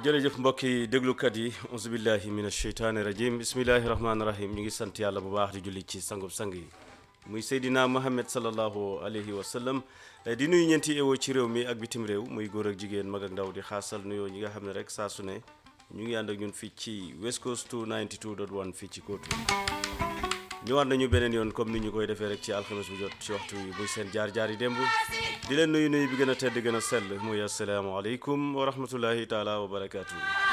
jërëjëf mbokki déglukat yi auzubillahi min asheytaani rajim bismillahi rahmaani rahim ñu ngi sant yàlla bu baax di julli ci sangub sang yi muy Seydina Mohamed salallahu alayhi wa sallam di nuyu ñeenti ewo ci réew mi ak bitim réew muy góor ak jigéen mag ak ndaw di xaasal nuyoo ñi nga xam ne rek saa su ne ñu ngi ànd ak ñun fii ci West Coast 292.1 fii ci kóotu ñëwaat nañu beneen yoon comme ni ñu koy defee rek ci alxames bu jot ci waxtu wi muy seen jaar-jaar yi démb di leen nuyu nuyu bi gën a tedd gën a sell muy asalaamaaleykum wa rahmatullahi taala wa barakaatu.